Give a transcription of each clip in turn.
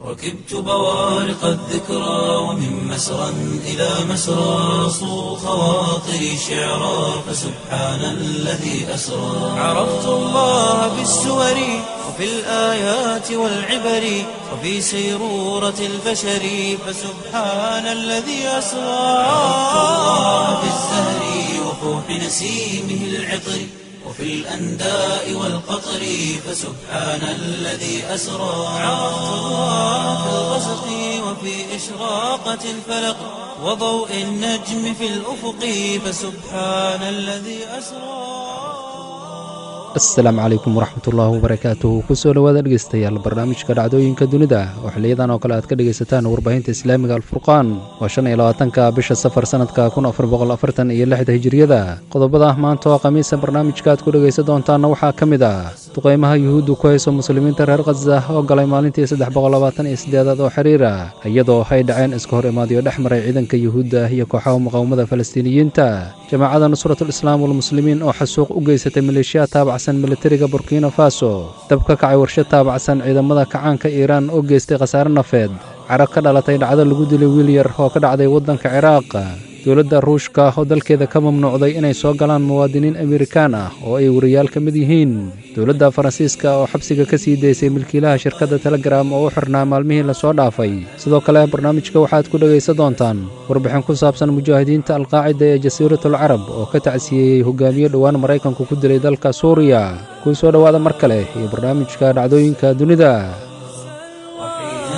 ركبت بوارق الذكرى ومن مسرى إلى مسرى صو خواطري شعرا فسبحان الذي أسرى عرفت الله بالسور وفي الآيات والعبر وفي سيرورة البشر فسبحان الذي أسرى عرفت الله بالزهر وفوح نسيمه العطر وفي الأنداء والقطر فسبحان الذي أسرى عرفت الله في الغسق وفي إشراقة الفلق وضوء النجم في الأفق فسبحان الذي أسرى asalaamu calaykum waraxmatullaahi wabarakaatuhu kusoo dhowaada dhegeystayaal barnaamijka dhacdooyinka dunida oo xiliyadan oo kale aad ka dhegaysataan warbaahinta islaamiga alfurqaan waa shan iyo labaatanka bisha safar sanadka kun afar boqol afartan iyo lixda hijiriyada qodobada maanta oo khamiisa barnaamijka aad ku dhegaysan doontaanna waxaa ka mid ah duqaymaha yuhuuddu ku hayso muslimiinta reer khaza oo galay maalintii saddex boqol labaatan iyo siddeedaad oo xiriira iyadoo ay dhaceen iska hor imaadiyo dhex maray ciidanka yuhuudda iyo kooxaha muqaawamada falastiiniyiinta jamaacada nusratul islaam walmuslimiin oo xasuuq u geysatay maleeshiya taabacsan militariga burkina faso dab ka kacay warshad taabacsan ciidamada kacaanka iiraan oo geystay khasaare nafeed carab ka dhalatay dhacdo lagu dilay wiil yar oo ka dhacday waddanka ciraaq dowladda ruushka oo dalkeeda ka mamnuucday inay soo galaan muwaadiniin amerikaan ah oo ay wariyaal ka mid yihiin dowladda faransiiska oo xabsiga ka sii daysay milkiilaha shirkadda telegram oo u xirnaa maalmihii lasoo dhaafay sidoo kale barnaamijka waxaad ku dhegaysan doontaan warbixin ku saabsan mujaahidiinta alqaacida ee jasiiratul carab oo ka tacsiyeeyey hogaamiye dhowaan maraykanku ku dilay dalka suuriya kuu soo dhowaada mar kale iyo barnaamijka dhacdooyinka dunida وحين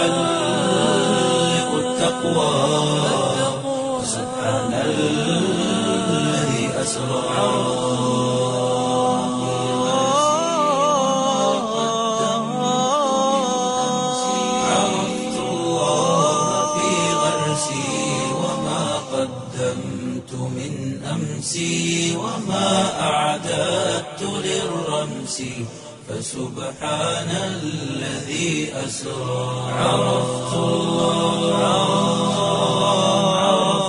تحلق التقوى سبحان الذي أسرى عرفت الله في غرسي وما قدمت من أمسي وما أعددت للرمس فسبحان الذي أسرى عرفت الله عرفت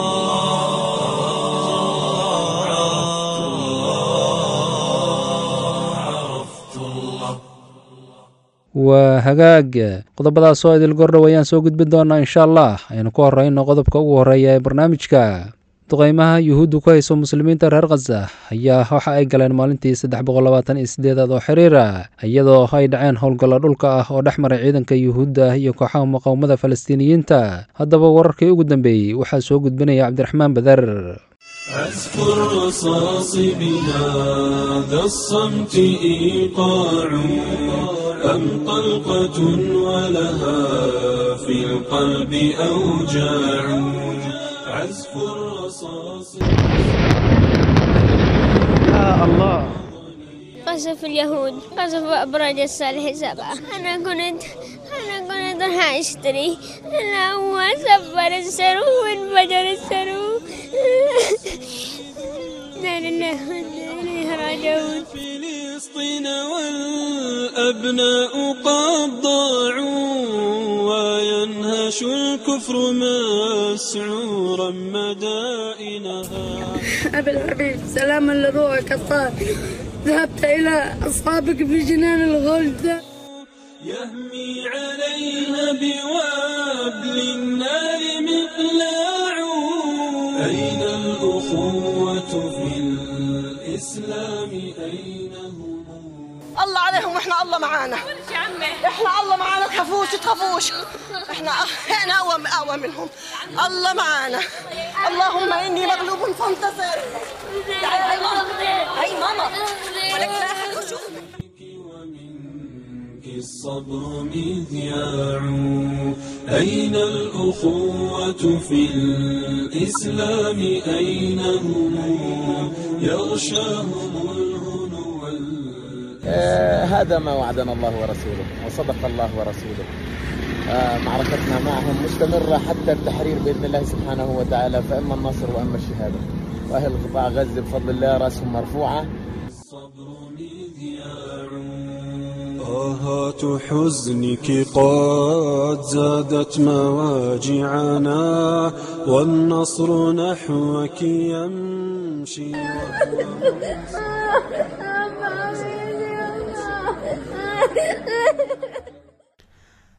الله عرفت الله عرفت الله waa hagaag qodobadaas oo idil gordhow ayaan soo gudbin doonaa insha allah aynu ku horeyno qodobka ugu horreeya ee barnaamijka duqaymaha yuhuuddu ku hayso muslimiinta reer khaza ayaa waxa ay galeen maalintii saddex boqol labaatan iyo siddeedaad oo xiriira iyadoo ay dhaceen howlgallo dhulka ah oo dhex maray ciidanka yuhuudda iyo kooxaha muqaawamada falastiiniyiinta haddaba wararkii ugu dambeeyey waxaa soo gudbinaya cabdiraxmaan badar أذكر رصاص بهذا الصمت إيقاع أم طلقة ولها في القلب أوجاع عزف الرصاص قصف اليهود قصف أبراج الصالح سبعة أنا كنت أنا كنت راح أشتري أنا هو سفر السرو وانفجر السرو لا لله وإنا إليه راجعون فلسطين والأبناء قد ضاعوا وينهش الكفر مسعورا مدائنها أبي الحبيب سلاما لروحك الطاهر ذهبت إلى أصحابك في جنان الغلد يهمي عليها بوابل النار مقلاع أين الأخوة في الإسلام أين هم الله عليهم واحنا الله معانا احنا الله معانا تخافوش تخافوش احنا احنا اقوى اقوى منهم الله معانا اللهم اني مغلوب فانتصر تعالي هاي ماما هاي ماما ولك لا أحد يشوف. ومنك الصبر مذياع أين الأخوة في الإسلام أين هم يغشاهم الهنو وال- آه، هذا ما وعدنا الله ورسوله وصدق الله ورسوله آه، معركتنا معهم مستمرة حتى التحرير بإذن الله سبحانه وتعالى فإما النصر وإما الشهادة وأهل قطاع غزة بفضل الله رأسهم مرفوعة الصبر مذياع طاهات حزنك قد زادت مواجعنا والنصر نحوك يمشي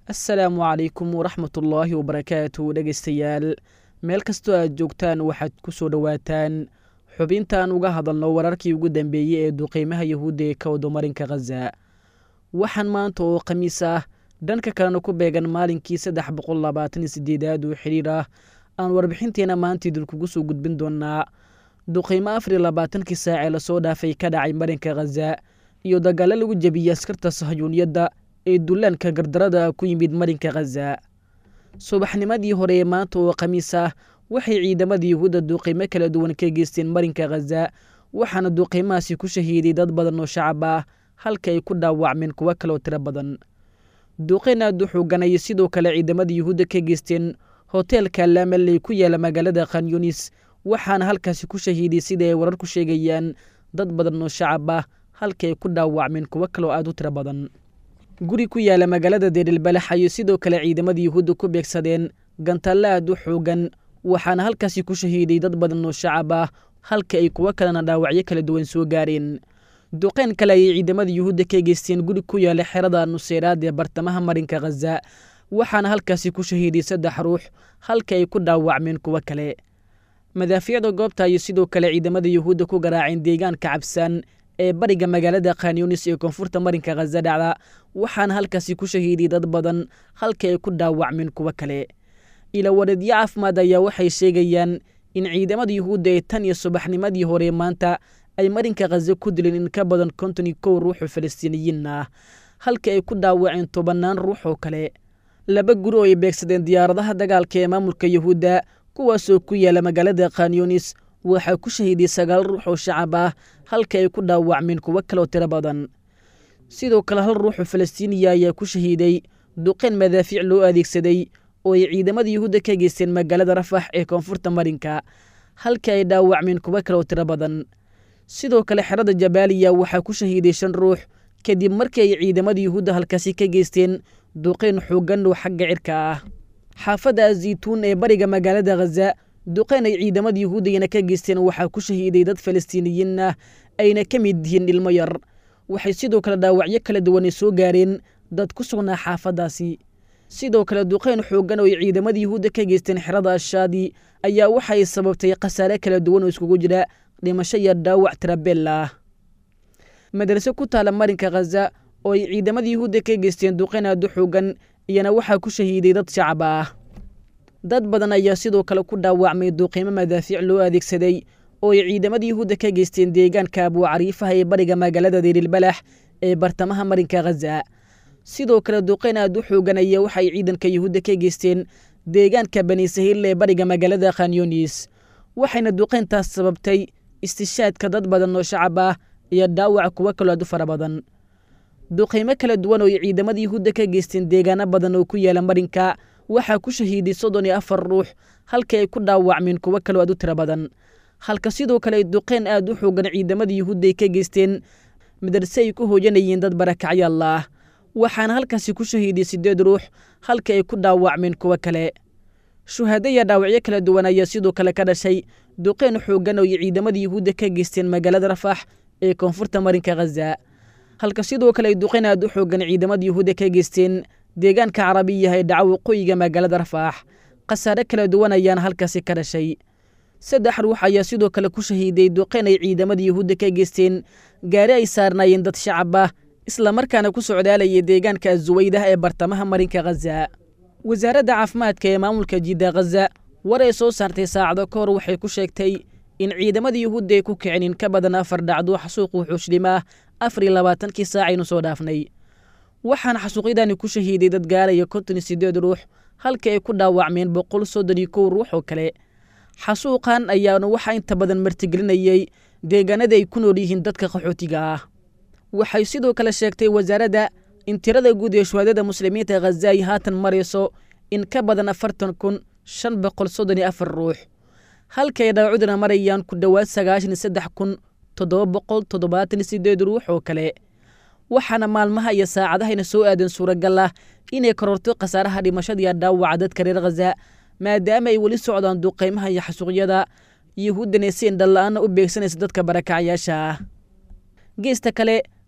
assalaamu calaykum waraxmatullaahi wabarakaatu dhegaystayaal meel kastoo aad joogtaan waxaad ku soo dhowaataan xubintaan uga hadalno wararkii ugu dambeeyey ee duqeymaha yahuudda ee ka wado marinka khaza waxaan maanta oo khamiis ah dhanka kalena ku beegan maalinkii saddex boqol labaatan iyo sideedaad oo xidhiir ah aan warbixinteena maanta idinkugu soo gudbin doonaa duqeymo afar iyo labaatankii saac ee lasoo dhaafay ka dhacay marinka khaza iyo dagaalo lagu jebiyey askarta sahayuuniyadda ee dullaanka gardarada ku yimid marinka khaza subaxnimadii hore ee maanta oo khamiis ah waxay ciidamada yuhuudda duqeymo kala duwan ka geysteen marinka khaza waxaana duqeymahaasi ku shahiiday dad badan oo shacab ah halka ay ku dhaawacmeen kuwo kaloo tiro badan duqeyn aad u xooganayay sidoo kale ciidamada yuhuudda ka geysteen hoteelka laamaley ku yaala magaalada khanyunis waxaana halkaasi ku shahiiday sida ay warar ku sheegayaan dad badan oo shacab ah halka ay ku dhaawacmeen kuwo kaloo aad u tiro badan guri ku yaala magaalada deerilbalax ayay sidoo kale ciidamada yuhuudda ku beegsadeen gantalle aad u xoogan waxaana halkaasi ku shahiiday dad badan oo shacab ah halka ay kuwo kalena dhaawacyo kala duwan soo gaareen duqeyn kale ayay ciidamada yuhuudda ka geysteen guri ku yaala xerada nuseyraad ee bartamaha marinka khaza waxaana halkaasi ku shahiiday saddex ruux halka ay ku dhaawacmeen kuwo kale madaafiicda goobta ayay sidoo kale ciidamada yuhuudda ku garaaceen deegaanka cabsaan ee bariga magaalada khanyunis ee koonfurta marinka khaza dhacda waxaana halkaasi ku shahiiday dad badan halka ay ku dhaawacmeen kuwo kale ilawareedyo caafimaad ayaa waxay sheegayaan in ciidamada yuhuudda ee tan iyo subaxnimadii hore maanta ay marinka khaza ku dileen in ka badan konton iyo kow ruux oo falastiiniyiin ah halka ay ku dhaawaceen tobannaan ruux oo kale laba guri oo ay beegsadeen diyaaradaha dagaalka ee maamulka yuhuudda kuwaasoo ku yaala magaalada khanyunis waxaa ku shahiiday sagaal ruux oo shacab ah halka ay ku dhaawacmeen kuwo kaloo tiro badan sidoo kale hal ruux oo falastiiniya ayaa ku shahiiday duqeyn madaafiic loo adeegsaday oo ay ciidamada yuhuudda ka geysteen magaalada rafax ee koonfurta marinka halka ay dhaawacmeen kuwo kaloo tiro badan sidoo kale xerada jabaaliya waxaa ku shahiiday shan ruux kadib markii ay ciidamada yuhuudda halkaasi ka geysteen duqeyn xoogan oo xagga cirka ah xaafadda azaytuun ee bariga magaalada khaza duqeyn ay ciidamada yuhuuddayna ka geysteen waxaa ku shahiiday dad falastiiniyiin ah ayna ka mid yihiin ilmo yar waxay sidoo kale dhaawacyo kala duwanay soo gaareen dad ku sugnaa xaafaddaasi sidoo kale duqeyn xoogan oo ay ciidamada yuhuudda ka geysteen xerada ashaadi ayaa waxay sababtay khasaare kala duwan oo iskugu jira dhimasho iyo dhaawac tirabeel ah madrase ku taala marinka khaza oo ay ciidamada yuhuudda ka geysteen duqeyn aad u xoogan iyana waxaa ku shahiiday dad shacab ah dad badan ayaa sidoo kale ku dhaawacmay duqeymo madaafiic loo adeegsaday oo ay ciidamada yuhuudda ka geysteen deegaanka abuucariifaha ee bariga magaalada deerilbalax ee bartamaha marinka khaza sidoo kale duqeyn aad u xoogan ayaa waxay ciidanka yuhuudda ka geysteen deegaanka bani sahiil ee bariga magaalada khanyunis waxayna duqeyntaas sababtay istishaadka dad badan oo shacab ah iyo dhaawac kuwo kaloo aad u fara badan duqeymo kala duwan oo ay ciidamada yuhuudda ka geysteen deegaano badan oo ku yaala marinka waxaa ku shahiiday soddon iyo afar ruux halka ay ku dhaawacmeen kuwo kaloo aad u tiro badan halka sidoo kale ay duqeyn aad u xoogan ciidamada yuhuudda ay ka geysteen madarse ay ku hooyanayeen dad barakacyaal ah waxaana halkaasi ku shahiiday siddeed ruux halka ay ku dhaawacmeen kuwo kale shuhaado iyo dhaawacyo kala duwan ayaa sidoo kale ka dhashay duqeyn xoogan oo ay ciidamada yuhuudda ka geysteen magaalada rafax ee koonfurta marinka khaza halka sidoo kale ay duqeyn aad u xoogan ciidamada yuhuudda ka geysteen deegaanka carabiyaha ee dhaca waqooyiga magaalada rafaax khasaare kala duwan ayaana halkaasi ka dhashay saddex ruux ayaa sidoo kale ku shahiiday duqeyn ay ciidamada yuhuudda ka geysteen gaari ay saarnaayeen dad shacab ah islamarkaana ku socdaalayay deegaanka azuwaydah ee bartamaha marinka khaza wasaaradda caafimaadka ee maamulka jidda khaza war ay soo saartay saacado ka hor waxay ku sheegtay in ciidamada yuhuudda ay ku kicin in ka badan afar dhacdo xasuuqu xuushlima ah afar iyo labaatankii saacaynu soo dhaafnay waxaana xasuuqyadani ku shahiiday dad gaaraya konton iyo siddeed ruux halka ay ku dhaawacmeen boqol soddon iyo kow ruux oo kale xasuuqan ayaana waxaa inta badan martigelinayey deegaanada ay ku nool yihiin dadka qaxootiga ah waxay sidoo kale sheegtay wasaaradda in tirada guud ee shuhaadada muslimiinta khaza ay haatan marayso in ka badan afartan kun shan boqol soddon iyo afar ruux halka ay dhaawacudana marayaan ku dhowaad sagaashan iyo saddex kun toddoba boqol toddobaatan iyo siddeed ruux oo kale waxaana maalmaha iyo saacadahayna soo aadan suuragal ah inay kororto khasaaraha dhimashadiiyo dhaawaca dadka reer khaza maadaama ay weli socdaan duqaymaha iyo xasuuqyada yuhuuddana si indhala-aana u beegsanaysa dadka barakacyaasha ah geesta kale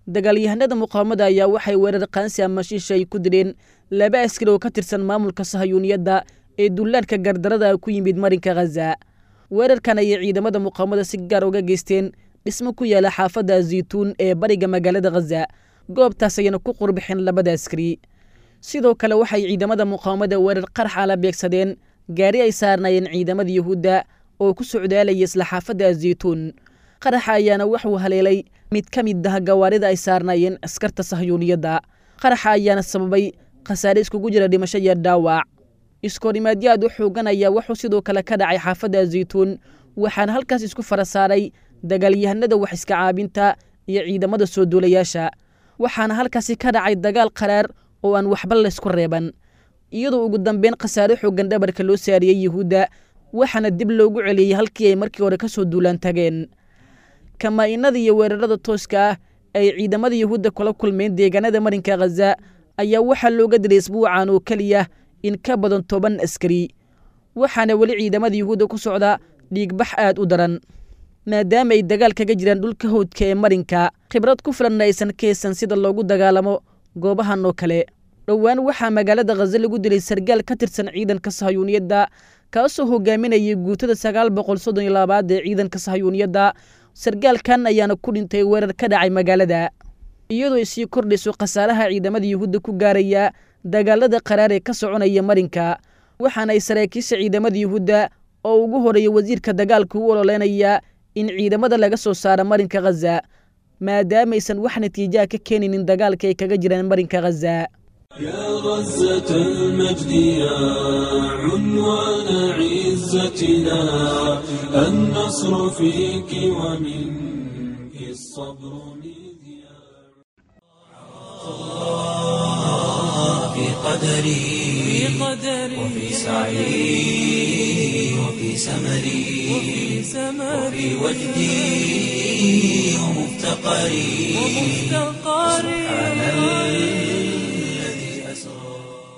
dagaalyahanada muqaawamada ayaa waxay weerar qaansi ama shiisha ay ku dileen laba askari oo ka tirsan maamulka sahayuuniyadda ee dullaadhka gardarada ku yimid marinka khaza weerarkan ayay ciidamada muqaawamada si gaar uga geysteen dhismo ku yaala xaafadda zaytuun ee bariga magaalada khaza goobtaas ayana ku qurbixeen labada askari sidoo kale waxay ciidamada muqaawamada weerar qarxa la beegsadeen gaari ay saarnaayeen ciidamada yuhuudda oo ku socdaalaya isla xaafadda zaytuun qaraxa ayaana waxuu haleelay mid ka mid ah gawaarida ay saarnaayeen askarta sahyuuniyadda qaraxa ayaana sababay khasaare iskugu jira dhimasho iyo dhaawac iskoorimaadyo aad u xoogan ayaa wuxuu sidoo kale ka dhacay xaafadda zaytuun waxaana halkaas isku fara saaray dagaalyahanada wax iska caabinta iyo ciidamada soo duulayaasha waxaana halkaasi ka dhacay dagaal qaraar oo aan waxba laysku reeban iyadoo ugu dambeyn khasaare xoogan dhabarka loo saariyey yuhuudda waxaana dib loogu celiyey halkii ay markii hore ka soo duulaan tageen kamaa-inada iyo weerarada tooska ah ay ciidamada yuhuudda kula kulmeen deegaanada marinka khaza ayaa waxaa looga dilay isbuucan oo keliya in ka badan toban askari waxaana weli ciidamada yuhuudda ku socda dhiigbax aad u daran maadaama ay dagaal kaga jiraan dhulka howdka ee marinka khibrad ku filanna aysan ka haysan sida loogu dagaalamo goobahan oo kale dhowaan waxaa magaalada khaza lagu dilay sargaal ka tirsan ciidanka sahayuuniyadda kaasoo hogaaminayay guutada sagaal boqol soddon iyo labaad ee ciidanka sahayuuniyadda sargaalkan ayaana ku dhintay weerar ka dhacay magaalada iyadoo ay sii kordhayso khasaaraha ciidamada yuhuudda ku gaaraya dagaalada qaraar ee ka soconaya marinka waxaana ay saraakiisha ciidamada yuhuudda oo ugu horeeya wasiirka dagaalka u ololeynaya in ciidamada laga soo saaro marinka khaza maadaamaysan wax natiijaha ka keenaynin dagaalka ay kaga jiraan marinka khaza يا غزة المجد يا عنوان عزتنا النصر فيك ومنك الصبر مذياع في قدري وفي سعي وفي سمري وفي وجدي ومفتقري سبحان الذي أسرى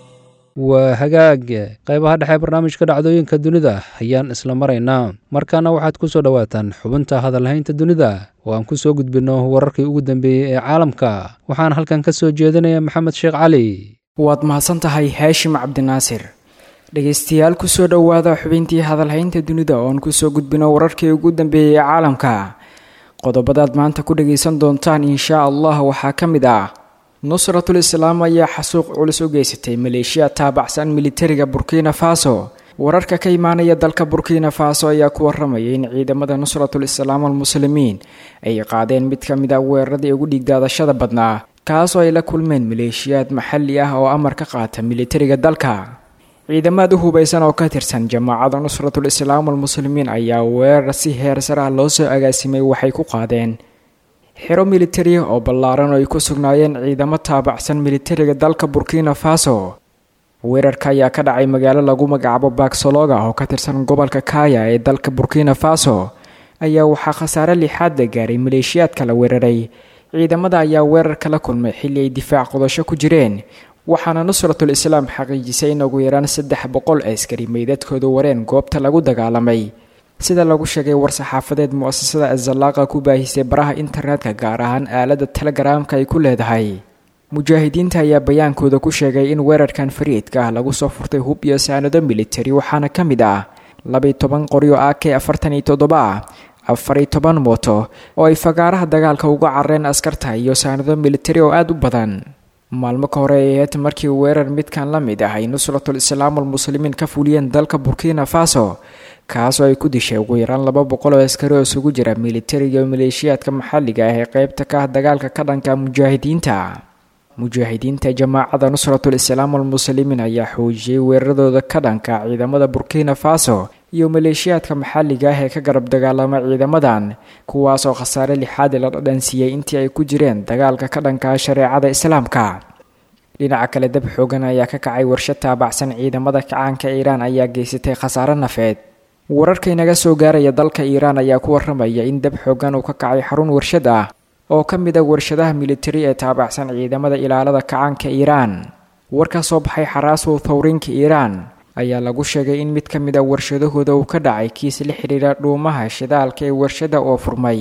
waa hagaag qaybaha dhexe barnaamijka dhacdooyinka dunida ayaan isla maraynaa markaana waxaad ku soo dhowaataan xubinta hadalhaynta dunida oo aan ku soo gudbinno wararkii ugu dambeeyey ee caalamka waxaana halkan ka soo jeedinaya maxamed sheekh cali waad mahadsan tahay haashim cabdinaasir dhegaystayaal kusoo dhowaada xubintii hadalhaynta dunida oo aan kusoo gudbino wararkii ugu dambeeyey ee caalamka qodobadaad maanta ku dhagaysan doontaan inshaa allah waxaa ka mid ah nusratul islaam ayaa xasuuq culus u geysatay maleeshiya taabacsan militariga burkina faso wararka ka imaanaya dalka burkina faso ayaa ku waramaya in ciidamada nusratul islaam almuslimiin ay qaadeen mid ka mid a weeraradii ugu dhiigdaadashada badnaa kaasoo ay la kulmeen maleeshiyaad maxalli ah oo amar ka qaata militariga dalka ciidamaad u hubaysan oo ka tirsan jamaacada nusratul islaam almuslimiin ayaa weerar si heer sare ah loo soo agaasimay waxay ku qaadeen xero militari oo ballaaran oo ay ku sugnaayeen ciidamo taabacsan militariga dalka burkina faso weerarka ayaa ka dhacay magaalo lagu magacaabo baksologa oo ka tirsan gobolka kaya ee dalka burkina faso ayaa waxaa khasaare lixaad la gaaray maleeshiyaadka la weeraray ciidamada ayaa weerarka la kulmay xilli ay difaac qodasho ku jireen waxaana nusratul islaam xaqiijisay in ugu yaraan saddex boqol askari meydadkooda wareen goobta lagu dagaalamay sida lagu sheegay war-saxaafadeed mu-asasada azallaaqa ku baahisay baraha internetka gaar ahaan aalada telegaraamka ay ku leedahay mujaahidiinta ayaa bayaankooda ku sheegay in weerarkan fariidka ah lagu soo furtay hub iyo saanado militari waxaana ka mid ah labaiy toban qoryo a k afartan iyo toddoba ah afariyo toban mooto oo ay fagaaraha dagaalka uga carareen askarta iyo saanado militari oo aada u badan maalmo ka hore ay aheyd markii weerar midkan la mid ah ay nusratul islaam almuslimiin ka fuliyeen dalka burkina faso kaasoo ay ku dishay ugu yaraan laba boqol oo askari oo isugu jira militariga iyo maleeshiyaadka maxalliga ah ee qeybta ka ah dagaalka ka dhanka mujaahidiinta mujaahidiinta jamaacada nusratul islaam almuslimiin ayaa xoojiyey weeraradooda ka dhanka ciidamada burkina faso iyo maleeshiyaadka maxalliga ah ee ka garab dagaalama ciidamadan kuwaasoo khasaare lixaadi la dhadhansiiyey intii ay ku jireen dagaalka ka dhanka shareecada islaamka dhinaca kale dab xoogan ayaa ka kacay warshad taabacsan ciidamada kacaanka iiraan ayaa geysatay khasaare nafeed wararka inaga soo gaaraya dalka iiraan ayaa ku waramaya in dab xoogan uu ka kacay xarun warshad ah oo ka mid a warshadaha militari ee taabacsan ciidamada ilaalada kacaanka iiraan war ka soo baxay xaraasow thawriinka iiraan ayaa lagu sheegay in mid ka mid a warshadahooda uu ka dhacay kiis la xidhiira dhuumaha shidaalka ee warshada oo furmay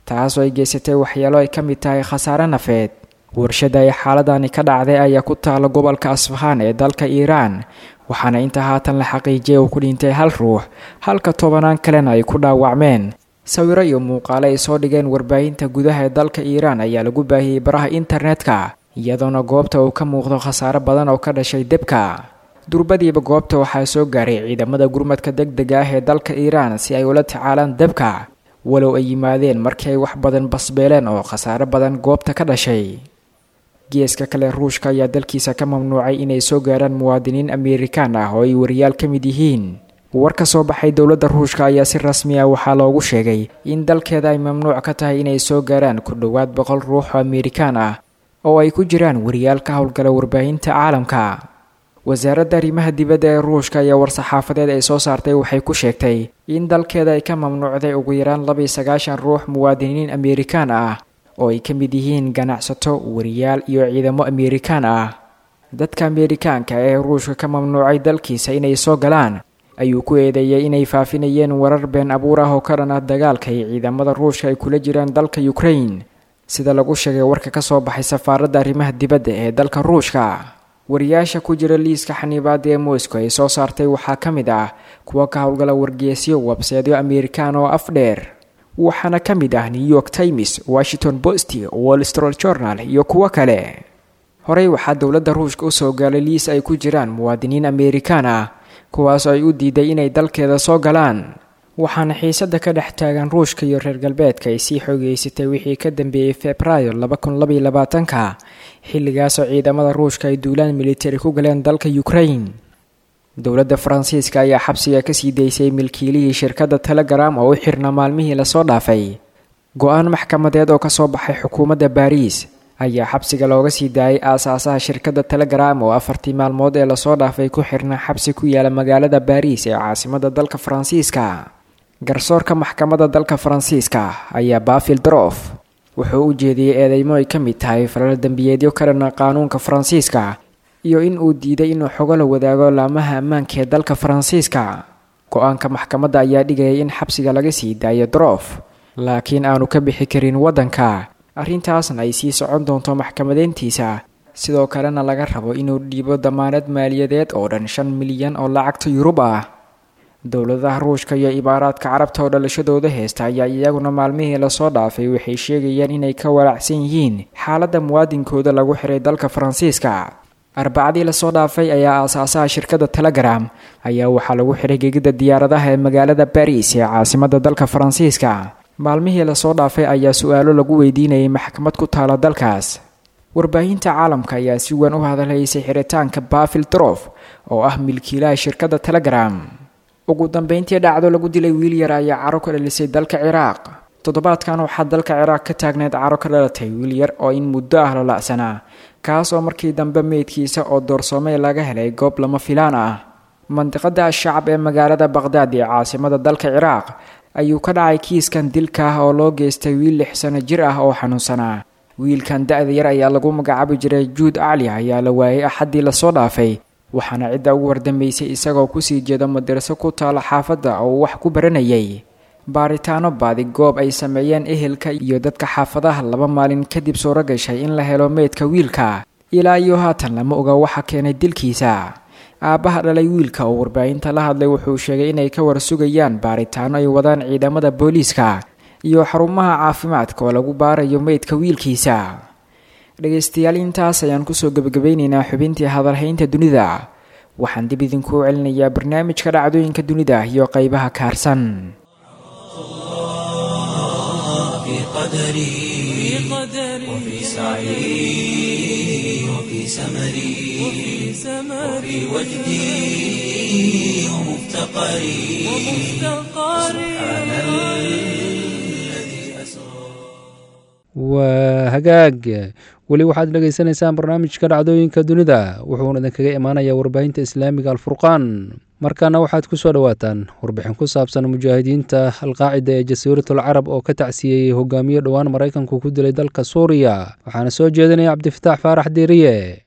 taasoo ay geysatay waxyeelo ay ka mid tahay khasaare nafeed warshada ay xaaladani ka dhacday ayaa ku taala gobolka asfahaan ee dalka iiraan waxaana inta haatan la xaqiijiyay uu ku dhintay hal ruux halka tobanaan kalena ay ku dhaawacmeen sawiro iyo muuqaale ay soo dhigeen warbaahinta gudaha ee dalka iiraan ayaa lagu baahiyey baraha internetka iyadoona goobta uu ka muuqdo khasaare badan oo ka dhashay debka durbadiiba goobta waxaa soo gaaray ciidamada gurmadka deg dega ah ee dalka iiraan si ay ula tacaalaan debka walow ay yimaadeen markii ay wax badan basbeeleen oo khasaare badan goobta ka dhashay geeska kale ruushka ayaa dalkiisa ka mamnuucay inay soo gaaraan muwaadiniin ameerikaan ah oo ay wariyaal ka mid yihiin war ka soo baxay dowladda ruushka ayaa si rasmi ah waxaa loogu sheegay in dalkeeda ay mamnuuc ka tahay inay soo gaaraan ku dhowaad boqol ruux oo ameerikaan ah oo ay ku jiraan wariyaal ka howlgala warbaahinta caalamka wasaaradda arrimaha dibadda ee ruushka ayaa war-saxaafadeed ay soo saartay waxay ku sheegtay in dalkeeda ay ka mamnuucday ugu yaraan laba iyo sagaashan ruux muwaadiniin ameerikaan ah oo ay ka mid yihiin ganacsato wariyaal iyo ciidamo ameerikaan ah dadka ameerikaanka ee ruushka ka mamnuucay dalkiisa inay soo galaan ayuu ku eedeeyay inay faafinayeen warar been abuur ah oo ka dhan ah dagaalka ay ciidamada ruushka ay kula jiraan dalka ukrain sida lagu sheegay warka ka soo baxay safaaradda arrimaha dibadda ee dalka ruushka wariyaasha ku jira liiska xaniibaada ee moscow ay soo saartay waxaa ka mid ah kuwa ka howlgala wargeesyo webseedyo ameerikaan oo afdheer waxaana ka mid ah new york times washington post wall street journal iyo kuwo kale horey waxaa dowladda ruushka usoo gaalay liis ay ku jiraan muwaadiniin ameerikaan ah kuwaas oo ay u diiday inay dalkeeda soo galaan waxaana xiisada ka dhex taagan ruushka iyo reer galbeedka ay sii xoogeysatay wixii ka dambeeyey februaayo labakunlabayolabaatanka xilligaasoo ciidamada ruushka ay duulaan militari ku galeen dalka ukrain dowladda faransiiska ayaa xabsiga kasii daysay milkiilihii shirkadda telegram oo u xirna maalmihii lasoo dhaafay go-aan maxkamadeed oo kasoo baxay xukuumadda baariis ayaa xabsiga looga sii daayay aasaasaha shirkadda telegram oo afartii maalmood ee lasoo dhaafay ku xirna xabsi ku yaala magaalada baariis ee caasimada dalka faransiiska garsoorka maxkamadda dalka faransiiska ayaa bafil drof wuxuu u jeediyey eedeymo ay ka mid tahay falal dembiyeedyo ka dhana qaanuunka faransiiska iyo in uu diiday inuu xogo la wadaago laamaha ammaanka ee dalka faransiiska go-aanka maxkamadda ayaa dhigayay in xabsiga laga sii daayo drof laakiin aanu ka bixi karin waddanka arrintaasna ay sii socon doonto maxkamadeyntiisa sidoo kalena laga rabo inuu dhiibo damaanad maaliyadeed oo dhan shan milyan oo lacagta yurub ah dowladaha ruushka iyo imaaraadka carabta oo dhalashadooda heesta ayaa iyaguna maalmihii lasoo dhaafay waxay sheegayaan inay ka walaacsan yihiin xaaladda muwaadinkooda lagu xiray dalka faransiiska arbacadii lasoo dhaafay ayaa aasaasaha shirkadda telegram ayaa waxaa lagu xiray gegida diyaaradaha ee magaalada baris ee caasimada dalka faransiiska maalmihii lasoo dhaafay ayaa su-aalo lagu weydiinayay maxkamad ku taala dalkaas warbaahinta caalamka ayaa si weyn u hadalhaysay xiritaanka bafil drof oo ah milkiilaha shirkadda telegram ugu dambeyntii dhacdo lagu dilay wiil yar ayaa caro ka dhalisay dalka ciraaq toddobaadkan waxaa dalka ciraaq ka taagneed caro ka dhalatay wiil yar oo in muddo ah la la-sanaa kaas oo markii dambe meydkiisa oo doorsoomey laga helay goob lama filaan ah mandiqada ashacab ee magaalada baqhdaad ee caasimada dalka ciraaq ayuu ka dhacay kiiskan dilka ah oo loo geystay wiil lix sano jir ah oo xanuunsanaa wiilkan da-da yar ayaa lagu magacaabi jiray juud acli ayaa la waayay axaddii lasoo dhaafay waxaana cidda ugu wardambeysay isagoo kusii jeeda madarso ku taala xaafadda oo wax ku baranayay baaritaano baadi goob ay sameeyeen ehelka iyo dadka xaafadaha laba maalin kadib suuro gashay in la helo meydka wiilka ilaa iyo haatan lama oga waxa keenay dilkiisa aabbaha dhalay wiilka oo warbaahinta la hadlay wuxuu sheegay inay ka warsugayaan baaritaano ay wadaan ciidamada booliiska iyo xarumaha caafimaadka oo lagu baarayo meydka wiilkiisa dhegaystayaal intaas ayaan kusoo gebagabeyneynaa xubintii hadalhaynta dunida waxaan dib idinkuu celinayaa barnaamijka dhacdooyinka dunida iyo qeybaha kaarsan في قدري وفي سعي وفي سمري وفي وجدي ومفتقري سبحان الذي أسرى waa hagaag weli waxaad dhegaysanaysaan barnaamijka dhacdooyinka dunida wuxuuna idinkaga imaanayaa warbaahinta islaamiga alfurqaan markaana waxaad ku soo dhowaataan warbixin ku saabsan mujaahidiinta alqaacida ee jasiiratul carab oo ka tacsiyeeyey hogaamiye dhowaan maraykanku ku dilay dalka suuriya waxaana soo jeedinaya cabdifataax faarax diiriye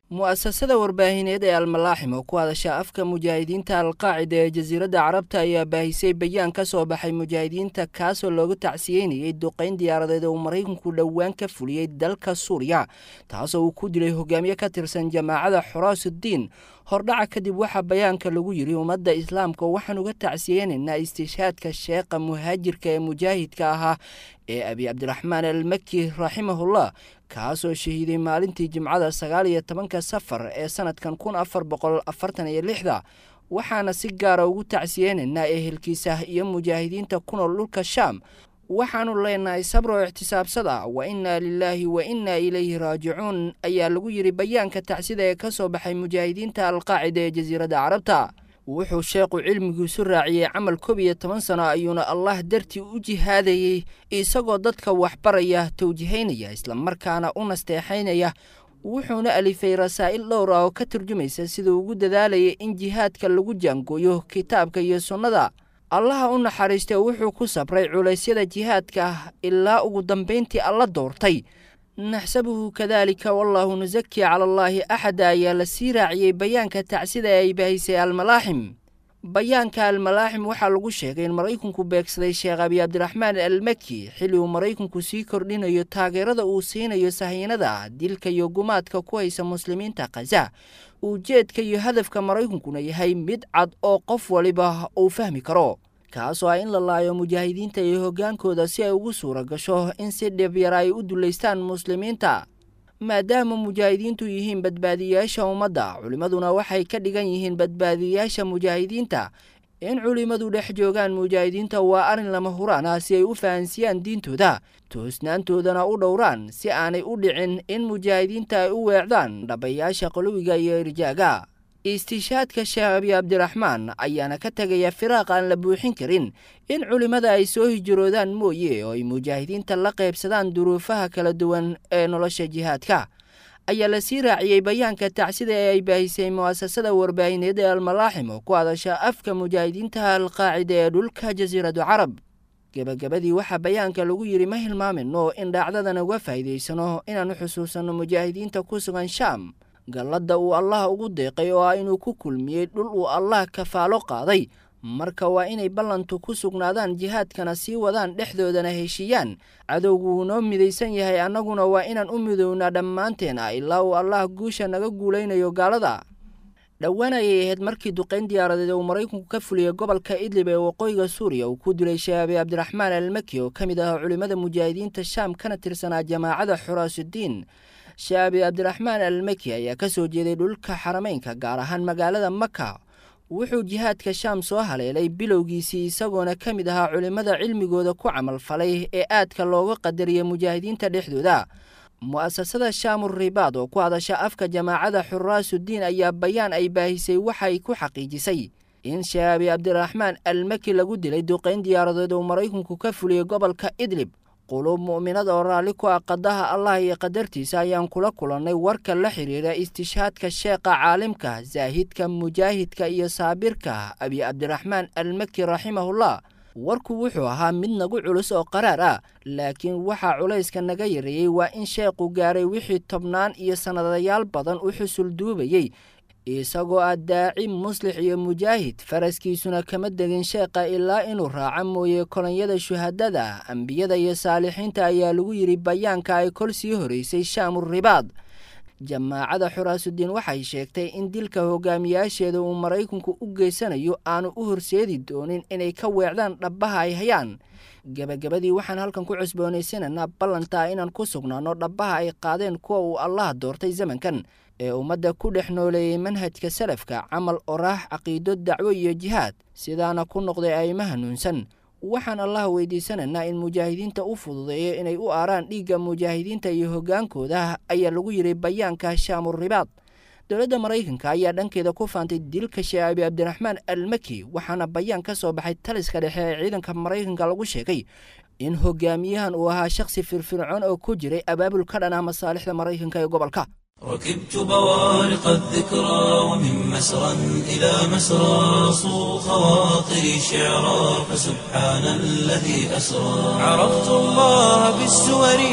mu'asasada warbaahineed ee almalaaxim oo ku hadasha afka mujaahidiinta alqaacida ee jasiiradda carabta ayaa baahisay bayaan ka soo baxay mujaahidiinta kaasoo loogu tacsiyeynayay duqayn diyaaradeed oo uu maraykanku dhowaan ka fuliyey dalka suuriya taasoo uu ku dilay hogaamiye ka tirsan jamaacada xuraasuddiin hordhaca kadib waxaa bayaanka lagu yidhi ummadda islaamka waxaan uga tacsiyeynaynaa istiishaadka sheekha muhaajirka ee mujaahidka ahaa ee abi cabdiraxmaan almaki raximahullah kaasoo shahiiday maalintii jimcada sagaal iyo tobanka safar ee sanadkan kun afar boqol afartan iyo lixda waxaana si gaara ugu tacsiyeynaynaa ehelkiisa iyo mujaahidiinta ku nool dhulka shaam waxaanu leenahay sabro ixtisaabsada wa innaa lilaahi wa innaa ilayhi raajicuun ayaa lagu yidhi bayaanka tacsida ee ka soo baxay mujaahidiinta alqaacida ee jasiiradda carabta wuxuu sheekhu cilmigiisu raaciyey camal koob iyo toban sano ayuuna allah dartii u jihaadayey isagoo dadka waxbaraya tawjihaynaya islamarkaana u nasteexaynaya wuxuuna alifay rasaa'il dhowr ah oo ka turjumaysa siduu ugu dadaalayay in jihaadka lagu jaangooyo kitaabka iyo sunnada allaha u naxariistay wuxuu ku sabray culaysyada jihaadka ilaa ugu dambayntii alla doortay naxsabuhu kadaalika wallaahu nusaki cala allaahi axada ayaa la sii raaciyey bayaanka tacsida ee ay bahisay almalaaxim bayaanka almalaaxim waxaa lagu sheegay in maraykanku beegsaday sheekh abi cabdiraxmaan almaki xilli uu maraykanku sii kordhinayo taageerada uu siinayo sahiinada dilka iyo gumaadka ku haysa muslimiinta khaza ujeedka iyo hadafka maraykankuna yahay mid cad oo qof waliba uu fahmi karo kaasoo ah in la laayo mujaahidiinta iyo hoggaankooda si ay ugu suura gasho in si dhibyara ay u dullaystaan muslimiinta maadaama mujaahidiintu yihiin badbaadiyayaasha ummadda culimmaduna waxay ka dhigan yihiin badbaadiyayaasha mujaahidiinta in culimmadu dhex joogaan mujaahidiinta waa arrin lama huraan ah si ay u fahansiyaan diintooda toosnaantoodana u dhowraan si aanay u dhicin in mujaahidiinta ay u weecdaan dhabayaasha qolowiga iyo irjaaga istiishaadka sheekh abi cabdiraxmaan ayaana ka tegaya firaaq aan la buuxin karin in culimmada ay soo hijiroodaan mooye oo ay mujaahidiinta la qaybsadaan duruufaha kala duwan ee nolosha jihaadka ayaa la sii raaciyey bayaanka tacsida ee ay baahisay mu'asasada warbaahineed ee almalaaxim oo ku hadasha afka mujaahidiinta alqaacida ee dhulka jasiiradu carab gebagabadii waxaa bayaanka lagu yidhi ma hilmaamino in dhaacdadan uga faa'iidaysano inaan u xusuusanno mujaahidiinta ku sugan shaam galladda uu allah ugu deeqay oo ah inuu ku kulmiyey dhul uu allah kafaalo qaaday marka waa inay ballantu ku sugnaadaan jihaadkana sii wadaan dhexdoodana heshiiyaan cadowgu wuu noo midaysan yahay annaguna waa inaan u midownaa dhammaanteena ilaa uu allah guusha naga guulaynayo gaalada dhowaan ayay ahayd markii duqayn diyaaradeed uu maraykanku ka fuliyey gobolka idlib ee waqooyiga suuriya uu ku dilay sheekh abi cabdiraxmaan almaki oo ka mid ah culimmada mujaahidiinta shaam kana tirsanaa jamaacada xuraasudiin sheekh abi cabdiraxmaan almaki ayaa ka soo jeeday dhulka xarameynka gaar ahaan magaalada maka wuxuu jihaadka shaam soo haleelay bilowgiisii isagoona ka mid ahaa culimmada cilmigooda ku camalfalay ee aadka looga qadariyay mujaahidiinta dhexdooda mu'asasada shaamur ribaad oo ku hadasha afka jamaacada xuraasudiin ayaa bayaan ay baahisay waxay ku xaqiijisay in sheekh abi cabdiraxmaan almaki lagu dilay duqayn diyaaradeed uu maraykanku ka fuliyey gobolka idlib quluub mu'minad oo raalli ku ah qadaha allah iyo qadartiisa ayaan kula kulannay warka la xidhiira istishaadka sheekha caalimka zaahidka mujaahidka iyo saabirka abi cabdiraxmaan almaki raximahullah warku wuxuu ahaa mid nagu culus oo qaraar ah laakiin waxaa culayska naga yareeyey waa in sheekhu gaaray wixii tobnaan iyo sannadayaal badan u xusul duubayey isagoo ah daaci muslix iyo mujaahid faraskiisuna kama degin sheekha ilaa inuu raaco mooye kolonyada shuhadada ambiyada iyo saalixiinta ayaa lagu yidhi bayaanka ay kol sii horeysay shaamur ribaad jamaacada xuraasudiin waxay sheegtay in dilka hogaamiyaasheeda uu maraykanku u geysanayo aanu u horseedi doonin inay ka weecdaan dhabbaha ay hayaan gebagabadii waxaan halkan ku cusboonaysananaa ballantaa inaan ku sugnaanno dhabbaha ay qaadeen kuwa uu allah doortay zamankan ee ummadda ku dhex nooleeyey manhajka salafka camal oraax caqiido dacwo iyo jihaad sidaana ku noqday ayma hanuunsan waxaan allah weydiisanaynaa in mujaahidiinta u fududeeyo inay u aaraan dhiigga mujaahidiinta iyo hoggaankooda ayaa lagu yidhi bayaanka shaamur ribaad dowladda maraykanka ayaa dhankeeda ku faantay dilka sheekh abi cabdiraxmaan almaki waxaana bayaan ka soo baxay taliska dhexe ee ciidanka maraykanka lagu sheegay in hogaamiyahan uu ahaa shakhsi firfircoon oo ku jiray abaabul ka dhan ah masaalixda maraykanka ee gobolka ركبت بوارق الذكرى ومن مسرى إلى مسرى صو خواطري شعرا فسبحان الذي أسرى عرفت الله بالسور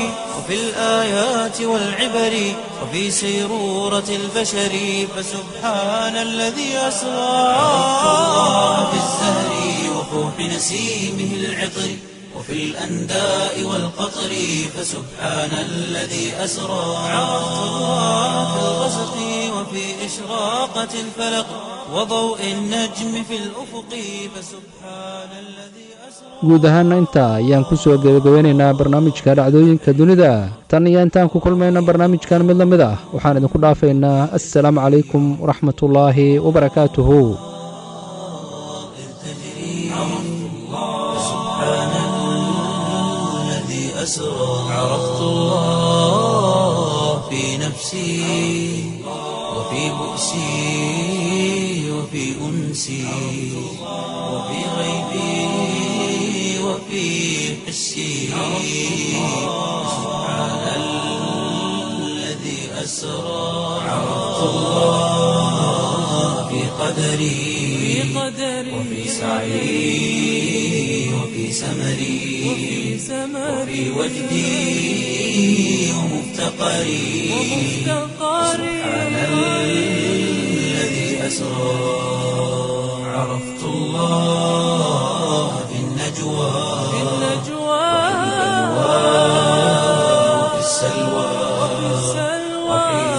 وفي الآيات والعبر وفي سيرورة البشر فسبحان الذي أسرى عرفت الله في الزهر وفوح نسيمه العطر وفي الأنداء والقطر فسبحان الذي أسرى عرفت الله في الغسق وفي إشراقة الفلق وضوء النجم في الأفق فسبحان الذي guud ahaana intaa ayaan ku soo gebagabeynaynaa barnaamijka dhacdooyinka dunida tan iyo intaan ku kulmayna barnaamijkan mid la mid ah waxaan idinku dhaafaynaa assalaamu calaykum waraxmatullaahi wabarakaatuhu أسرى عرفت الله في نفسي وفي بؤسي وفي أنسي وفي غيبي وفي حسي سبحان الذي أسرى عرفت الله في قدري وفي سعي وفي سمري وفي وجدي ومفتقري سبحان الذي أسرى عرفت الله في النجوى وفي السلوى وحين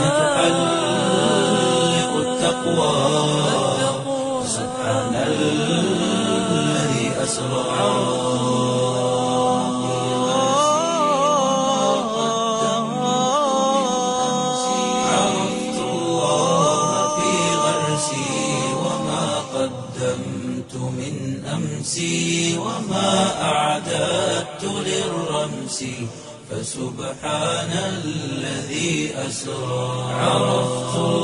تحلق التقوى سبحان الذي أسرى عرفت الله في غرسي وما قدمت من أمسي وما أعددت للرمس فسبحان الذي أسرى عرفت